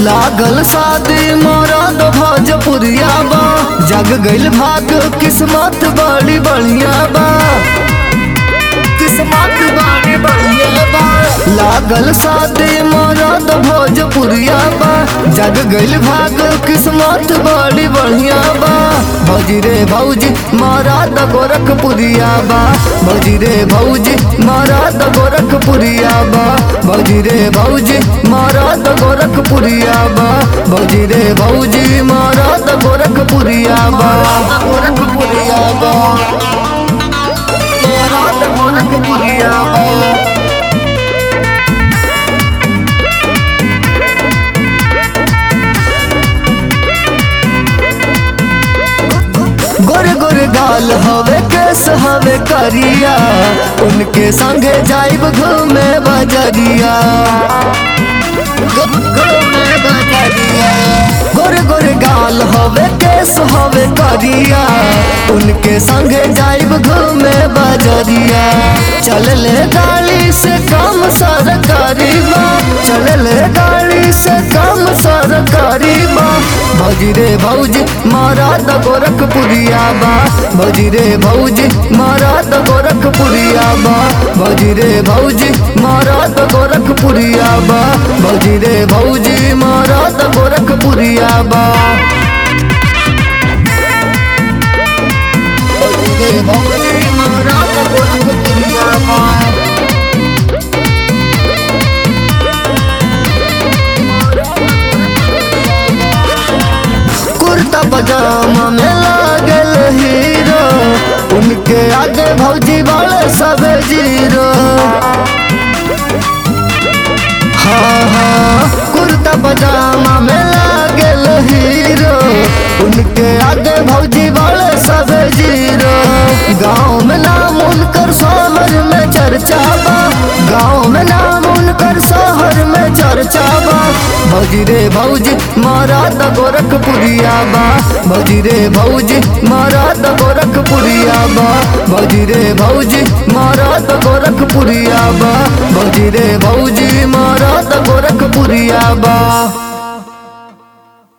लागल शादी मरद भोजपुरिया बा जग गइल भाग किस्मत बड़ी बढ़िया बा किस्मत बड़ी बढ़िया बा लागल शादी मरद भोजपुरिया बा जग गइल भाग किस्मत बड़ी बढ़िया बा भौजी रे भौजी मरद गोरखपुरिया बा भौजी रे भौजी मरद गोरखपुरिया बा भौजी रे भौजी मरद गोरखपुरिया बा भौजी रे भौजी मरद गोरखपुरिया बा गोरखपुरिया बा मरद गोरखपुरिया बा गोरे गोरे गाल हवे केस हवे करिया उनके संगे जाइब घूमे बजरिया घूमे बजरिया गोरे गोरे गाल हवे केस हवे करिया उनके संगे जाइब घूमे बजरिया चल ले गाड़ी से कम सरकारी बा चल ले गाड़ी से कम सरकारी बा भौजी रे भौजी मारा द गोरखपुरिया बा भौजी रे भौजी मारा द गोरखपुरिया बा भौजी रे भौजी मारा द गोरखपुरिया बा भौजी रे भौजी मारा द गोरखपुरिया बा भौजी रे भौजी मारा द गोरखपुरिया बा कुर्ता पजामा में लागल हीरो उनके आगे भौजी वाले सब जीरो हाँ हाँ कुर्ता पजामा में लागल हीरो उनके आगे भौजी वाले सब जीरो गाँव में नाम उनकर शहर में चर्चा बा गाँव में नाम उनकर शहर में चर्चा बा भौजी रे भौजी मारा द गोरखपुरिया बा भौजी रे भौजी मारा द गोरखपुरिया बा भौजी रे भौजी मारा द गोरखपुरिया बा भौजी रे भौजी मारा द गोरखपुरिया बा